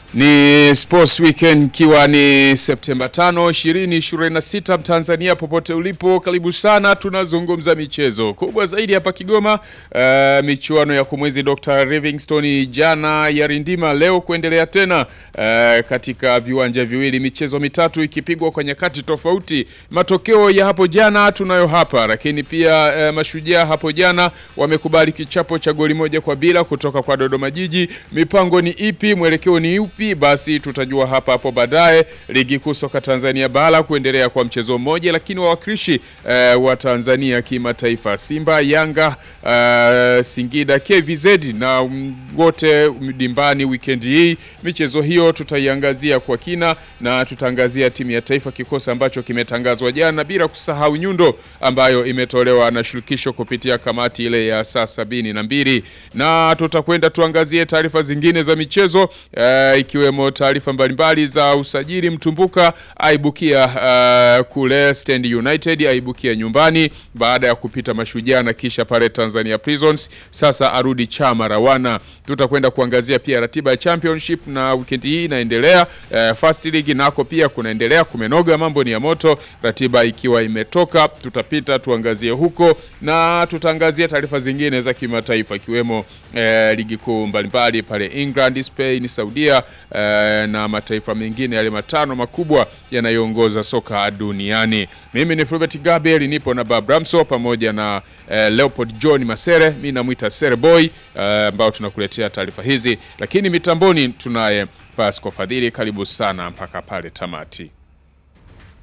Ni Sports Weekend ikiwa ni Septemba 5, 2026. Mtanzania popote ulipo, karibu sana. Tunazungumza michezo kubwa zaidi hapa Kigoma. Uh, michuano ya kumwezi Dr. Livingstone jana ya rindima, leo kuendelea tena uh, katika viwanja viwili, michezo mitatu ikipigwa kwa nyakati tofauti. Matokeo ya hapo jana tunayo hapa, lakini pia uh, mashujaa hapo jana wamekubali kichapo cha goli moja kwa bila kutoka kwa Dodoma Jiji. Mipango ni ipi? Mwelekeo ni upi? Basi tutajua hapa hapo baadaye. Ligi kuu soka Tanzania bara kuendelea kwa mchezo mmoja, lakini wawakilishi uh, wa Tanzania kimataifa Simba, Yanga, uh, Singida, KVZ na um, wote dimbani weekend hii. Michezo hiyo tutaiangazia kwa kina na tutaangazia timu ya taifa, kikosi ambacho kimetangazwa jana, bila kusahau nyundo ambayo imetolewa na shirikisho kupitia kamati ile ya saa sabini na mbili, na tutakwenda tuangazie taarifa zingine za michezo uh, ikiwemo taarifa mbalimbali za usajili. Mtumbuka aibukia uh, kule Stand United, aibukia nyumbani baada ya kupita Mashujaa na kisha pale Tanzania Prisons, sasa arudi Chama Rawana. Tutakwenda kuangazia pia ratiba ya championship na weekend hii inaendelea. Uh, first league nako pia kunaendelea, kumenoga, mambo ni ya moto, ratiba ikiwa imetoka, tutapita tuangazie huko na tutaangazia taarifa zingine za kimataifa ikiwemo uh, ligi kuu mbalimbali pale England, Spain, Saudia uh, na mataifa mengine yale matano makubwa yanayoongoza soka duniani. Mimi ni Fulbert Gabriel, nipo na Babramso pamoja na uh, Leopold John Masere, mimi namwita Sereboy ambao uh, tunakuletea taarifa hizi, lakini mitamboni tunaye Pasco Fadhili. Karibu sana mpaka pale tamati.